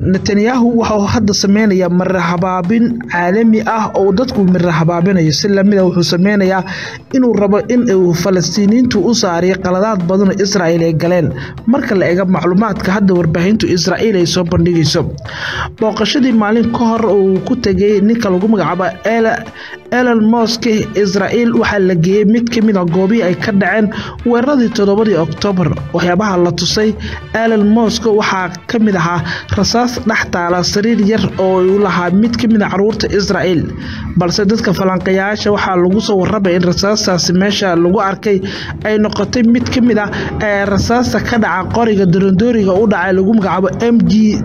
netanyahu waxauu hadda sameynayaa marhabaabin caalami ah oo dadku marhabaabinayo si lamida wuxuu sameynayaa inuu rabo in uu falastiiniyiintu u saariyo qaladaad badan oo israel ay galeen marka la eega macluumaadka hadda warbaahintu israel ay soo bandhigayso booqashadii maalin ka hor uu ku tegay ninka lagu magacaabo elon mosk israel waxaa la geeyey mid kamid a goobihii ay ka dhaceen weeraradii toddobadii oktoobar waxyaabaha la tusay elon mosk waxaa kamid ahaa rasaas dhex taala sariir yar oo u lahaa mid kamid a caruurta israel balse dadka falanqayaasha waxaa lagu soo warramaya in rasaastaasi meesha lagu arkay ay noqotay mid kamid a ee rasaasta ka dhaca qoriga dorondooriga u dhacay lagu magacaabo m g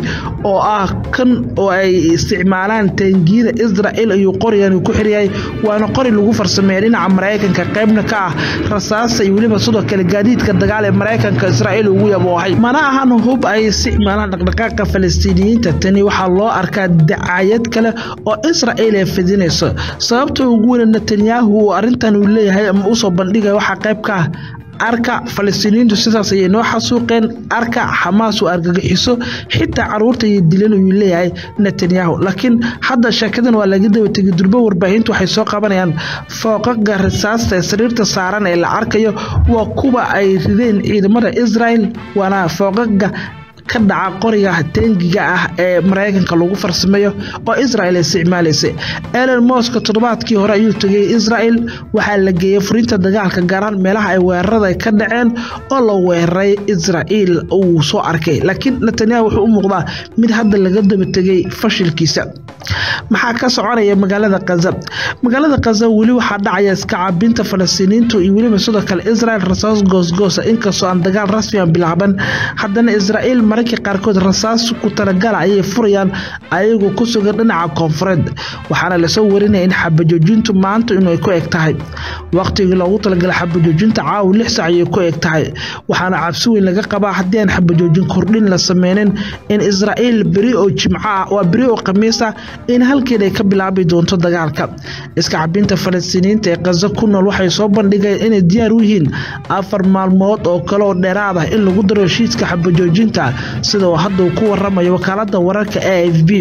oo ah kan oo ay isticmaalaan taangiyada israel ayuu qorigan ku xiryahay waana qori lagu farsameeya dhinaca maraykanka qaybna ka ah rasaasta iyo weliba sidoo kale gaadiidka dagaal ee maraykanka israel ugu yaboohay mana ahan hub ay isticmaalaan dhaqdhaqaaqa falastiiniyiinta tani waxaa loo arkaa dacayad kale oo israel ay fidinayso sababta ugu weyne netanyahu uu arrintan uu leeyahay ama usoo bandhigaya waxaa qayb ka ah arka falastiiniyiintu sidaas ayay noo xasuuqeen arka xamaas uu argagixiso xitaa caruurta iyo dilan uu leeyahay netanyahu laakiin hadda sheekadan waa laga daba tegay durbo warbaahintu waxay soo qabanayaan fooqaga rasaasta ee sariirta saaran ee la arkayo waa kuwa ay rideen ciidamada israel waana fooqaga ka dhaca qoriga teengiga ah ee maraykanka lagu farsameeyo oo israel isticmaalaysay elon mosk toddobaadkii hore ayuu tegay israel waxaa la geeyey furinta dagaalka gaaraan meelaha ay weerarada ka dhaceen oo la weeraray israel uu soo arkay laakiin netanyahu wuxuu u muuqdaa mid hadda laga daba tegay fashilkiisa maxaa ka soconaya magaalada kaza magaalada kaza weli waxaa dhacaya iska cabinta falastiiniintu iyo weliba sidoo kale israel rasaas goosgoosa inkastoo aan dagaal rasmian bilaaban haddana israel mararka qaarkood rasaas ku talagala ayay furayaan ayagoo ku sugan dhinaca koonfureed waxaana lasoo warinaya in xabajoojintu maanta inay ku eg tahay waqtigii loogu talagalay xabajoojinta caawa lix sac ayay ku eg tahay waxaana cabsi weyn laga qabaa haddii aan xabajoojin kordhin la sameynin in israel beri oo jimco ah waa beri oo khamiis ah in halkeed ay ka bilaabi doonto dagaalka iska cabinta falastiiniyiinta ee kaza ku nool waxay soo bandhigeen inay diyaar u yihiin afar maalmood oo kale oo dheeraad ah in lagu daro heshiiska xabajoojinta sida uu hadda uu ku waramayo wakaalada wararka a f b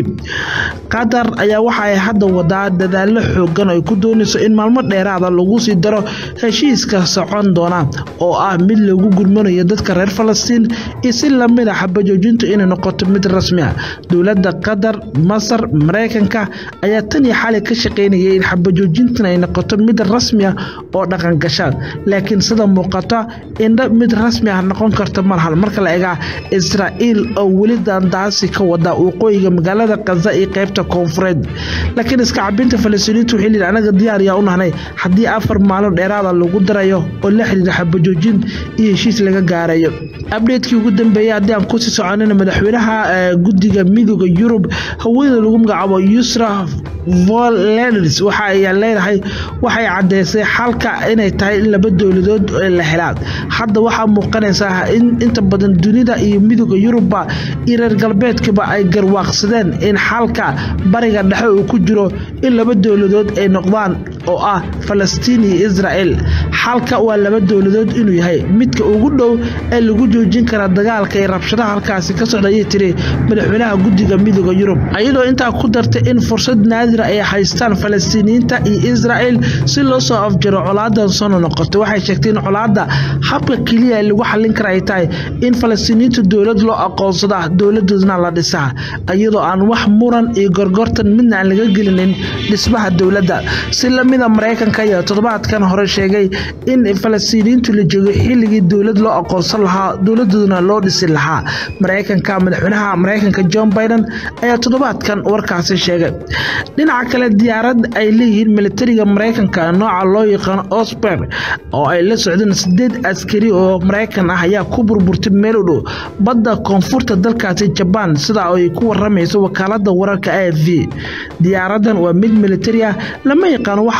qatar ayaa waxa ay hadda wadaa dadaalo xoogan ay ku doonayso in maalmo dheeraada lagu sii daro heshiiska socon doona oo ah mid lagu gurmanayo dadka reer falastiin iyo si lamid a xabajoojintu inay noqoto mid rasmi ah dowladda qatar masar maraykanka ayaa tan iyo xali ka shaqaynayay in xabajoojintan ay noqoto mid rasmi ah oo dhaqangashaan laakiin sida muuqata indha mid rasmi ah noqon karta malahan marka la egaa israel oo weli daandaasi ka wada waqooyiga magaalada kaza iyo qaybta koonfureed laakiin iska cabinta falastiiniintu waxay leeyihin anaga diyaar yaa u nahnay haddii afar maalin dheeraada lagu darayo oo la xiriira xabajoojin iyo heshiis laga gaarayo abdheedkii ugu dambeeyay haddii aan kusii soconina madaxweynaha guddiga midooda yurub haweeneyda lagu magacaabo yusra volens waxa ay leedahay waxay caddeysay xalka inay tahay in laba dowladood la helaa hadda waxaa muuqanaysaa in inta badan dunida iyo midooda yurubba iyo reer galbeedkaba ay garwaaqsadeen in xalka bariga dhexe uu ku jiro in laba dowladood ay noqdaan oo ah falastiin iyo israel xalka waa laba dowladood inuu yahay midka ugu dhow ee lagu joojin kara dagaalka iyo rabshadaha halkaasi ka socda ayay tiri madaxweynaha guddiga midooda yurub iyadoo intaa ku dartay in fursad naadira ay haystaan falastiiniyiinta iyo israel si loo soo afjaro colaadan sono noqoto waxay sheegtay in colaada habka keliya lagu xallin kara ay tahay in falastiiniyiinta dowlad loo aqoonsada dowladoodna la dhisaa iyadoo aan wax muran iyo gorgortan midna aan laga gelinin dhismaha dowladda si lamida maraykanka ayaa toddobaadkan hore sheegay in falastiiniyiintu la joogo xilligii dowlad loo aqoonsan lahaa dowladooduna loo dhisi lahaa maraykanka madaxweynaha maraykanka john biden ayaa toddobaadkan warkaasi sheegay dhinaca kale diyaarad ay leeyihiin militariga maraykanka nooca loo yaqaano osber oo ay la socdeen sideed askari oo maraykan ah ayaa ku burburtay meel u dhow badda koonfurta dalkaasi jabaan sida ay ku waramayso wakaalada wararka a f v diyaaradan waa mid militari ah lama yaqaano waxaa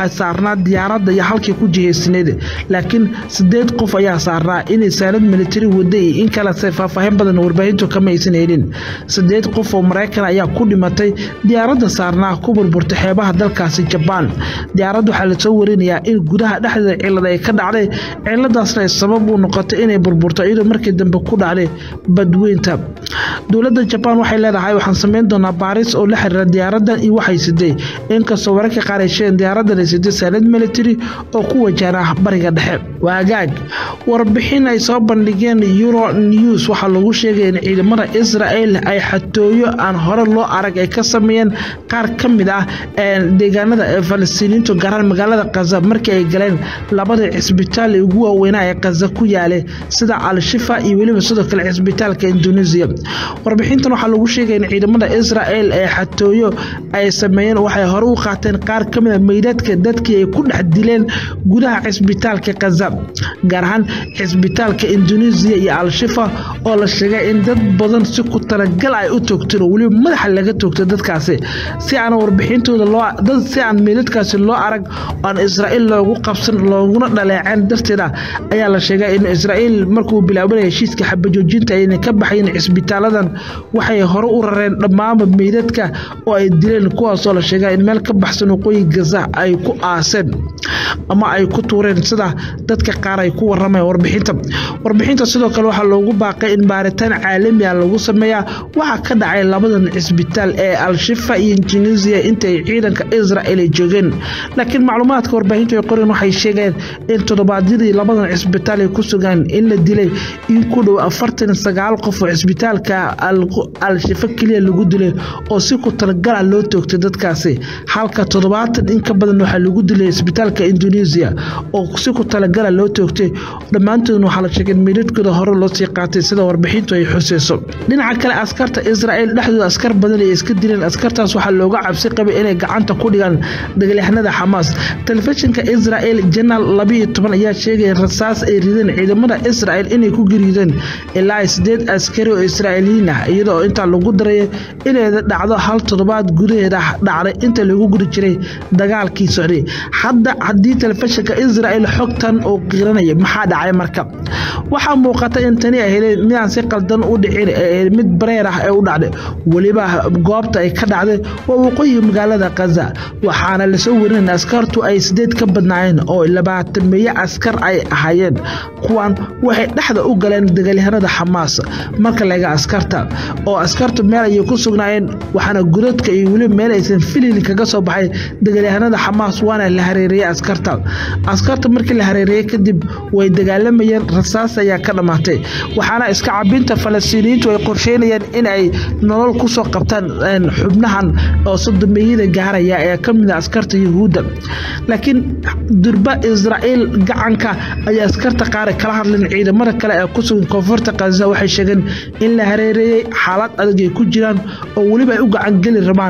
waxaa saarnaa diyaaradda iyo halkii ku jihaysneed laakiin sideed qof ayaa saarnaa inay saanad militari wada iyo in kalese faahfaahin badan warbaahintu kama aysan helin sideed qof oo maraykan ayaa ku dhimatay diyaaradda saarnaa ku burburtay xeebaha dalkaasi jabaan diyaaradda waxaa lasoo warinayaa in gudaha dhexdeeda cilad ay ka dhacday ciladaasna ay sabab u noqotay inay burburto iyadoo markii dambe ku dhacday badweynta dowladda jabaan waxay leedahay waxaan samayn doonaa baaris oo la xiriira diyaaradan iyo waxay siday inkastoo wararka qaar ay sheegeen diyaaradan ay siday saanad military oo ku wajahna bariga dhexe waagaag warbixin ay soo bandhigeen euro news waxaa lagu sheegay in ciidamada israel ay xatooyo aan hore loo arag ay ka sameeyeen qaar ka mid ah deegaanada ee falastiiniintu gaaraan magaalada kaza markii ay galeen labada cisbitaal ee ugu waaweynaa ee kaza ku yaale sida al-shifa iyo weliba sidoo kale cisbitaalka indonesia warbixintan waxaa lagu sheegay in ciidamada israel ee xatooyo ay sameeyeen waxay hore u qaateen qaar ka mid a meydadka dadkii ay ku dhex dileen gudaha cisbitaalka kaza gaar ahaan cisbitaalka indonesia iyo al-shifa oo la sheegay in dad badan si ku talagal ay u toogteen oo weliba madaxa laga toogtay dadkaasi si aan warbixintooda loo si aan meydadkaasi loo arag aan israa'iil loogu qabsan looguna dhaleeceen darteeda ayaa la sheegay in israa'iil markuu bilaabanaya heshiiska xabajoojinta ayna ka baxayn cisbitaaladan waxay hore u rareen dhammaanba meydadka oo ay dileen kuwaasoo la sheegay in meel ka baxsan waqooyi gaza ay ku aaseen ama ay ku tuureen sida dadka qaar ay ku waramayan warbixinta warbixinta sidoo kale waxaa loogu baaqay in baaritaan caalami ah lagu sameeyaa waxaa ka dhacay labadan cisbitaal ee al-shifa iyo indonesia intaay ciidanka israel ay joogeen laakiin macluumaadka warbaahintu ay qoreen waxay sheegeen in toddobaadyadii labadan cisbitaal ay ku sugaan in la dilay in ku dhow afartan sagaal qof oo cisbitaalka al-shifa keliya lagu dilay oo si ku talagala loo toogtay dadkaasi halka toddobaatan in ka badan waxaa lagu dilay cisbitaalka indonesia oo si ku talagala loo toogtay dhammaantoodna waxaa la sheegay in meydadkooda hore loo sii qaatay sida warbixintu ay xuseyso dhinaca kale askarta israel dhexdooda askar badan ay iska dileen askartaas waxaa looga cabsi qabay inay gacanta ku dhigaan dagaalyahanada xamaas telefishinka israel janaal labiiyo toban ayaa sheegaya rasaas ay rideen ciidamada israel inay ku gariideen ilaa sideed askari oo israa'iiliyiin ah iyadoo intaa lagu daraya inay dhacdo hal toddobaad gudaheeda dhacday inta lagu guri jiray dagaalkii socday hadda haddii telefishinka israel xogtan oo qiranaya maxaa dhacay marka waxaa muuqata in tani ay heleen midaan si qaldan u dhicin mid bareer ah ee u dhacday weliba goobta ay ka dhacday waa waqooyi magaalada kaza waxaana lasoo warinaya askartu ay sideed ka badnaayeen oo labaatan meeye askar ay ahaayeen kuwan waxay dhexda u galeen dagaalyahanada xamaas marka laga askarta oo askartu meel ayay ku sugnaayeen waxaana gudadka iyo weliba meel aysan filin kaga soo baxay dagaalyahanada xamaas waana la hareereeyey askarta askarta markii la hareereeyey kadib way dagaalamayeen rasaas ayaa ka dhammaatay waxaana iska cabinta falastiiniyiintu ay qorsheynayeen in ay nolol kusoo qabtaan xubnahan oo sodomeyada gaaraya ee ka mid a askarta yuhuudda laakiin durba israa'iil gacanka ayay askarta qaar kala hadleen ciidamada kale ee ku sugan koonfurta kaza waxay sheegeen in la hareereeyey xaalad adag ay ku jiraan oo weliba ay u gacangeli rabaan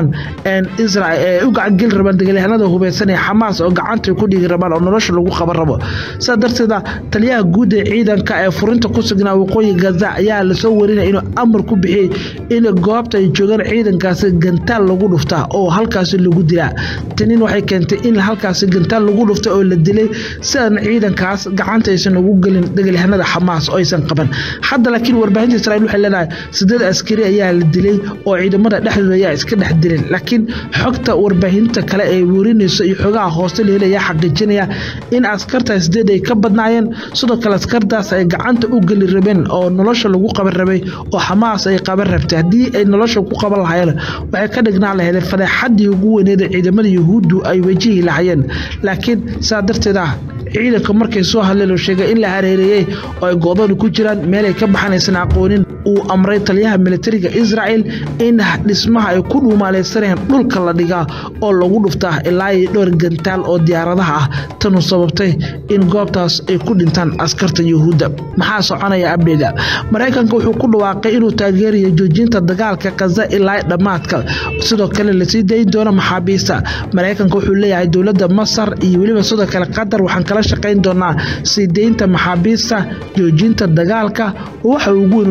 u gacangeli rabaan dagaalyahanada hubeysan ee xamaas oo gacanta ku dhigi rabaan oo nolosha lagu qaban rabo sidaa darteeda taliyaha guud ee ciidanka ee furinta ku sugnaa waqooyi gaza ayaa lasoo warinaya inuu amar ku bixiyey in goobta ay joogaan ciidankaasi gantaal lagu dhuftaa oo halkaasi lagu dilaa tanin waxay keentay in halkaasi gantaal lagu dhuftay oo la dilay sidan ciidankaas gacanta aysan ugu gelin dagaalyahanada xamaas oo aysan qaban hadda laakiin warbaahinta israiil waxay leedahay sideed askari ayaa la dilay oo ciidamada dhexdooda ayaa iska dhex dileen laakiin xogta warbaahinta kale ee warinayso iyo xogaha hoose leela ayaa xaqiijinaya in askarta sideed ay ka badnaayeen sidoo kale askartaas ay gacanta u geli rabeen oo nolosha lagu qaban rabay oo xamaas ay qaban rabtay haddii ay nolosha ku qaban lahayeen waxay ka dhignaa lahayd fadeexadii ugu weyneed ee ciidamada yuhuuddu ay wajihi lahayeen laakiin saa darteed ah ciidanka markay soo hadleen oo sheegay in la hareereeyey oo ay go'doon ku jiraan meelay ka baxanaysan aqoonin uu amray taliyaha militariga israel in dhismaha ay ku dhuumaaleysanayaan dhulka la dhigaa oo lagu dhuftaa ilaa iyo dhowr gantaal oo diyaaradaha ah tanu sababtay in goobtaas ay ku dhintaan askarta yuhuudda maxaa soconaya abdheda maraykanka wuxuu ku dhawaaqay inuu taageerayo joojinta dagaalka kaza ilaa dhammaadka sidoo kale lasii dayn doono maxaabiista maraykanka wuxuu leeyahay dowladda masar iyo weliba sidoo kale qatar waxaan kala shaqayn doonaa sii deynta maxaabiista joojinta dagaalka waxa ugu weyn uu leeyahay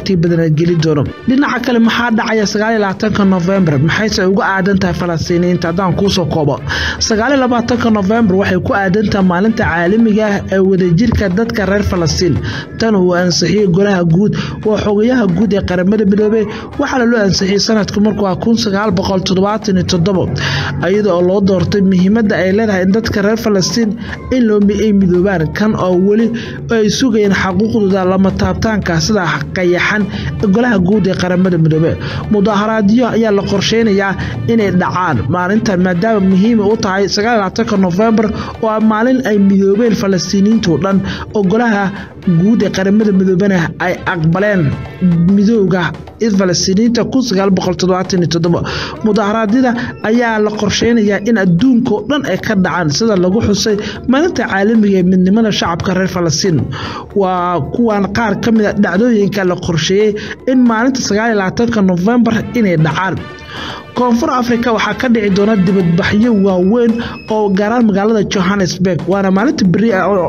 waqti badan geli doono dhinaca kale maxaa dhacaya sagaal iyo labaatanka novembar maxayse uga aadan tahay falastiiniyiinta haddaan kuusoo koobo sagaal iyo labaatanka novembar waxay ku aadan tahay maalinta caalamiga ah ee wadajirka dadka reer falastiin tan uu ansixiyey golaha guud waa xogayaha guud ee qaramada midoobey waxaana loo ansixiyey sanadku markuu ah kun sagaal boqol toddobaatan iyo toddobo iyada oo loo doortay muhiimadda ay leedahay in dadka reer falastiin in ay midoobaan kan oo weli ay sugayeen xaquuqdooda lama taabtaanka sida qayaxan golaha guud ee qaramada midoobe mudaaharaadyo ayaa la qorsheynayaa inay dhacaan maalintan maadaama muhiima u tahay sagaalaatanka nofembar oo ah maalin ay midoobeen falastiiniyiintoo dhan oo golaha guud ee qaramada midoobena ay aqbaleen midooga falastiiniyiinta mudaharaadyada ayaa la qorsheynayaa in adduunka oo dhan ay ka dhacaan sida lagu xusay maalinta caalamiga ee midnimada shacabka reer falastiin waa kuwan qaar ka mida dhacdooyinka la qorsheeyey in maalinta sagaalaatanka nofembar inay dhacaan koonfur africa waxaa ka dhici doona dibadbaxyo waaweyn oo gaaraan magaalada johannesburg waana maalinta beri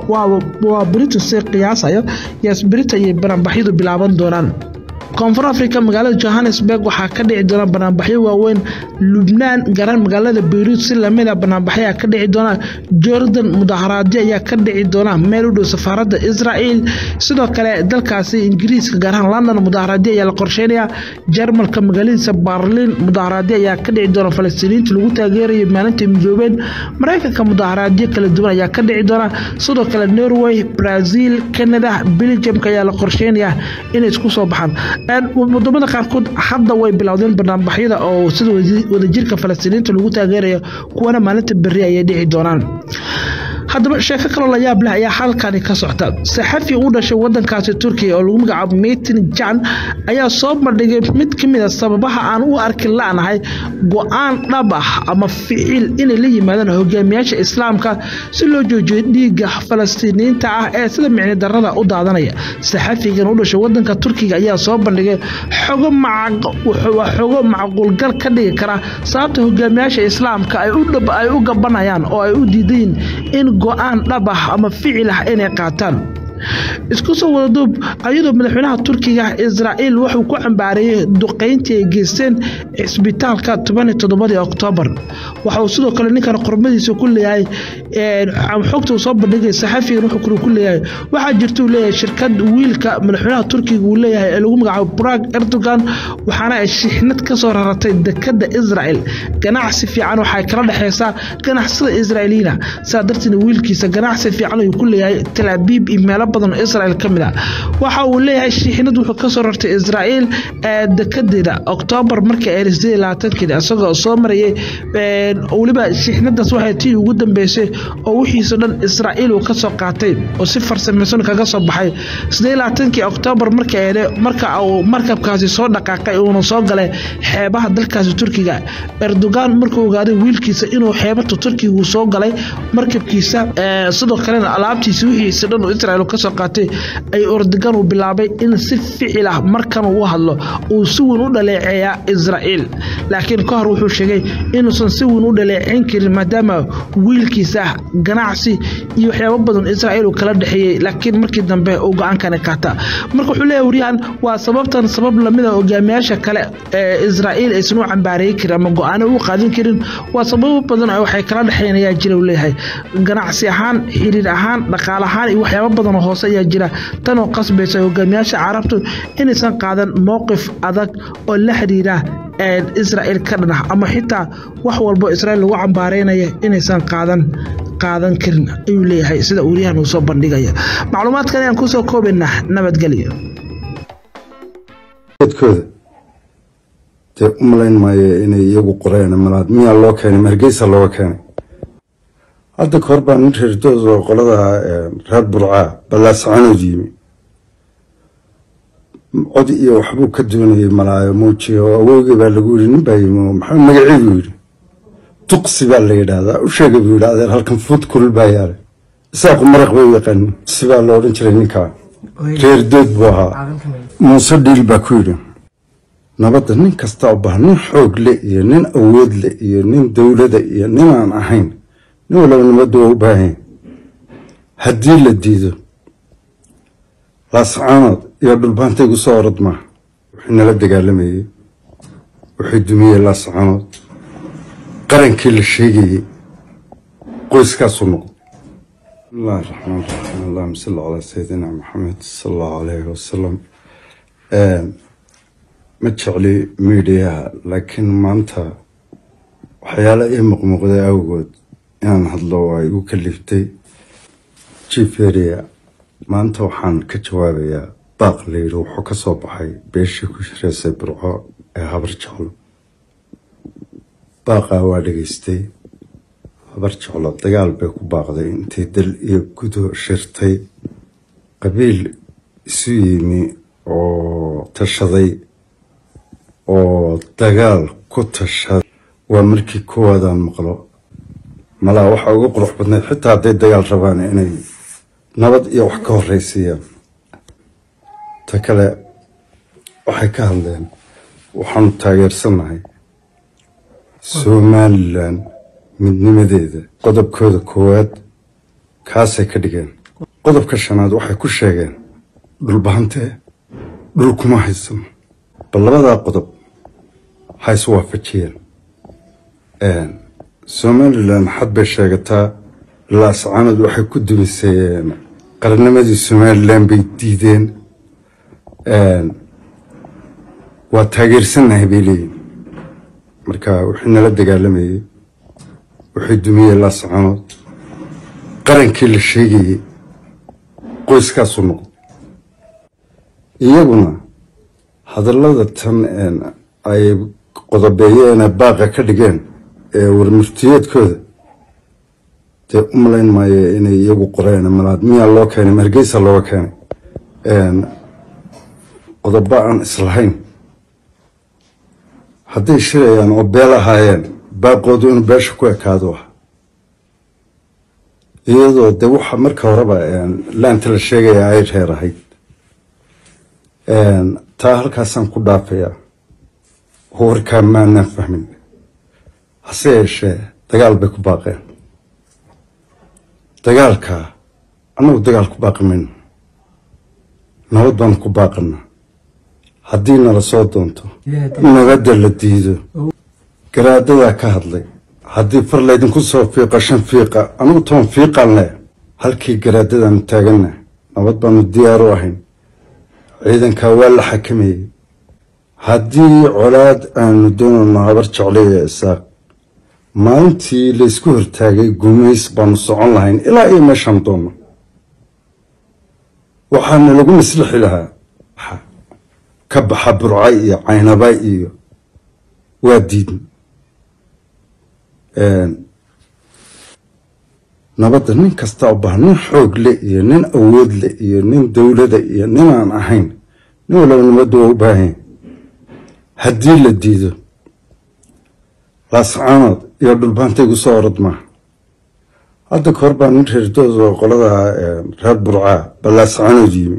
waa berito si qiyaasayo yaas berita iyo banaanbaxyadu bilaaban doonaan koonfur africa magaalada johannesburg waxaa ka dhici doona banaanbaxyo waaweyn lubnaan gaaraan magaalada beyruut si lamida banaanbaxyaa ka dhici doona jordan mudaharaadyo ayaa ka dhici doona meel u dhow safaaradda israel sidoo kale dalkaasi ingiriiska gaarahaan london mudaharaadyo ayaa la qorsheynaya jarmalka magaaladiisa barlin mudaharaadyo ayaa ka dhici doona falastiiniyiinta lagu taageerayo maalinta midoobeen maraykanka mudaharaadyo kala duwan ayaa ka dhici doona sidoo kale norway brazil canada belgiumka ayaa la qorsheynaya inay isku soo baxaan wadamada qaarkood hadda way bilowdeen banaanbaxyada oo sida wadajirka falastiiniinta lagu taageerayo kuwana maalinta beri ayay dhici doonaan haddaba sheeko kaloo la yaab leh ayaa halkani ka socta saxafi u dhashay wadankaasi turkiya oo lagu magacaabo metin jan ayaa soo bandhigay mid ka mid a sababaha aan u arki la'nahay go-aan dhab ah ama ficil inay la yimaadaan hogaamiyaasha islaamka si loo joojiyo dhiigga falastiiniyiinta ah ee sida micni darada u daadanaya saxafigan u dhashay wadanka turkiga ayaa soo bandhigay xogo xogo macquulgal ka dhigi kara sababta hogaamiyaasha islaamka ay u gabanayaan oo ay u diidayin in go-aan dhab ah ama ficil ah inay qaataan isku soo wada duub ayadoo madaxweynaha turkiga israa'iil wuxuu ku cambaareeyey duqayntii ay geysteen cisbitaalka tobaniyo toddobadii oktoobar waxauu sidoo kale ninkan qormadiisa ku leeyahay xogta uu soo bandhigay saxafigan wuxuu ku leeyahay waxaa jirta uu leeyahay shirkad wiilka madaxweynaha turkiga uu leeyahay ee lagu magacaabo brag erdogan waxaana ay shixnad ka soo raratay dekadda israa'el ganacsi fiican waxay kala dhexeysaa ganacsada israa'iiliyiina sidaa darteed wiilkiisa ganacsi fiican ayuu ku leeyahay talaabiib iyo meelo badan oo israel ka mid ah waxa uu leeyahay shiixnad wuxuu ka soo rartay israa'iil dekadeeda oktoobar markii ay sideed labaatankeeda isagoo soo marayay weliba shiixnadaas waxay tii ugu dambeysay oo wixiisa dhan israa'iil uu ka soo qaatay oo si farsamaysan kaga soo baxay sideed labaatankii oktoobar marka uu markabkaasi soo dhaqaaqay uuna soo galay xeebaha dalkaasi turkiga erdogan markuu ogaaday wiilkiisa inuu xeebata turkiga uu soo galay markabkiisa sidoo kalena alaabtiisa wixiisa dhan uu israel ka soo qaatay ay ordogan uu bilaabay in si ficil ah markan uu hadlo uu si weyn u dhaleeceeyaa israa'iil laakiin ka hor wuxuu sheegay inuusan si weyn u dhaleeceyn karin maadaama wiilkiisa ganacsi iyo waxyaabo badan israa'iil uu kala dhexeeyey laakiin markii dambe uu go-aankani qaata marka wuxuu leeyahay waryahan waa sababtan sabab lamida hogaamiyaasha kale ee israa'iil aysan u cambaareeyi karin ama go-aano u qaadan karin waa sababo badan oo waxay kala dhexeyn ayaa jira uu leeyahay ganacsi ahaan xiriir ahaan dhaqaale ahaan iyo waxyaabo badan oo hoose ayaa jira tan oo qasbaysa hogaamiyaasha carabtu inaysan qaadan mowqif adag oo la xiriira israa'iil ka dhanah ama xitaa wax walbo israa'iil lagu cambaaraynaya inaysan qaadan qaadan karin ayuu leeyahay sida uuryahan uu soo bandhigaya macluumaadkan ayaan kusoo koobaynaa nabadgelyo kooda dee u malayn maayo inay iyagu qoreen malaad miyaa loo keenay hargeysa looga keenay hadda kahor baa nin reerdood oo qolada reer burcaa ballaasacanood yimi cod iyo waxbuu ka doonayay malaayo muujiye oo awoogii baa lagu yidhi nin baa yimi maxaa magacii buu yidhi duqsi baa la yidhaahdaa u sheegay buu yidhi adeer halkan fuud kulul baa yaalay isaaqu maraq bay u yaqaanin duqsi baa la odhan jiray ninkaa reerdood buu ahaa muuse dhiil baa ku yidhi nabadda nin kasta oo baha nin xoog le iyo nin awood le iyo nin dowlada iyo ninaan ahayn nin walaba nabaddu waa u baahan haddii la diido laascaanood iyo dhulbaanta igu soo orod maaha wixii nala dagaalamayey waxay dumiyey laascaanood qarankii la sheegayey qoyskaasuu noqday bismillahi raxmaan raxiim allahuma salli calaa sayidina maxamed sala allahu alayhi wasalam ma jecli miidiyaha laakiin maanta waxyaala ii muqmuuqday awgood inaan hadlo waa igu kaliftay jiferia maanta waxaan ka jawaabayaa baaq layidhi wuxuu ka soo baxay beeshii ku shireysay burco ee habar jeclo baaqaa waa dhegaystay habar jeclo dagaal bay ku baaqday intay dal iyo gudo shirtay qabiil isu yimi oo tashaday oo dagaal ku tashaday waa markii koowaadaan maqlo malaa waxaa uga qurux badnayd xitaa hadday dagaal rabaan inay nabad iyo wax ka horreysiiyaan ta kale waxay ka hadleen waxaanu taageersannahay somalilan midnimadeeda qodobkooda koowaad kaasay ka dhigeen qodobka shanaad waxay ku sheegeen dhulbahantee dhul kuma haysano bal labadaa qodob ha is waafajiyeen somalilan xad bay sheegataa laascaanood waxay ku dumiseen qarnimadii somalilan bay diideen waa taageersannahay bay leeyihin marka wixii nala dagaalamayey waxay dumiyey laascaanood qarankii la sheegayey qoyskaasuu noqday iyaguna hadallada tan ay qodobeeyeene baaqa ka dhigeen ee warmurtiyeedkooda dee u malayn maayo inay iyagu qoreen malaad miyaa loo keenay margeysa looga keenay qodobo aan islahayn hadday shirayaan oo beel ahaayeen baaqoodu inuu beesha ku ekaado ah iyadoo dee waxa marka horeba laanta la sheegaya ay reer ahayd taa halkaasaan ku dhaafayaa warkaa maanaan fahmin hase yeeshee dagaal bay ku baaqeen dagaalkaa annagu dagaal ku baaqi mayno nabad baanu ku baaqana haddii nala soo doonto nabadda la diido garaadadaa ka hadlay haddii far laydinku soo fiiqa shan fiiqa anugu toban fiiqaan leh halkii garaadadaanu taaganna nabad baanu diyaar u ahayn ciidankaa waa la xakameeyey haddii colaad aanu doonayno habar jeclaya isaaq maalintii laysku hortaagay gumays baanu socon lahayn ilaa iyo meeshaan doonno waxaana lagu maslixi lahaa ka baxa burca iyo caynaba iyo waa diidn nabadda nin kasta u baha nin xoog le iyo nin awood le iyo nin dowlada iyo ninaan ahayn nin walaba nabadda waa u baahanya haddii la diido laascaanood iyo dhulbaanta igu soo orod maaha hadda ka hor baa nin reerdood oo qolada reer burcaa baa laascaanood yimi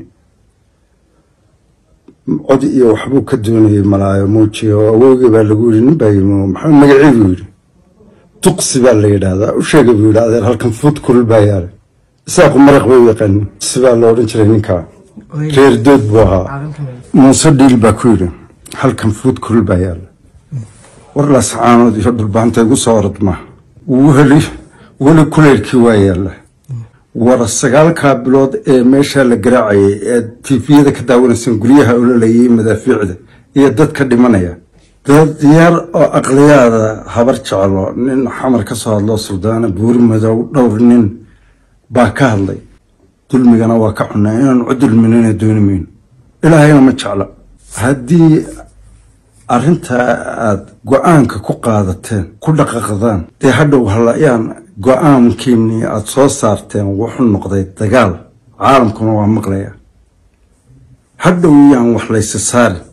cod iyo waxbuu ka doonayay malaayo muujiya oo awowgii baa lagu yidhi nin baa yimi maxaa magacii buu yidhi duqsi baa la yidhaahdaa u sheega buu yidhi adeer halkan fuud kulul baa yaala isaaqu maraq bay u yaqaanin duqsi baa la odhan jiray ninkaa reer dood buu ahaa muuse dhiil baa ku yidhi halkan fuud kulul baa yaala war laascaanood iyo dhulbaanta igu soo orod maaha weli weli kuleylkii waa yaalla war sagaalkaa bilood ee meeshaa la garaacayay ee tifiyada ka daawanaysan guryaha ololayay madaafiicda iyo dad ka dhimanaya dad yar oo aqliyaada habar jeclo nin xamar ka soo hadloo suldaana buuri madow dhowr nin baa ka hadlay dulmigana waa ka cunaa inaan u dulminana dooni mayno ilaahayna ma jecla haddii arrintaa aada go-aanka ku qaadateen ku dhaqaqdaan dee hadhow halayaan go-aankiinii aada soo saarteen wuxuu noqday dagaal caalamkuna waa maqlaya hadhow yaan wax laysa saarin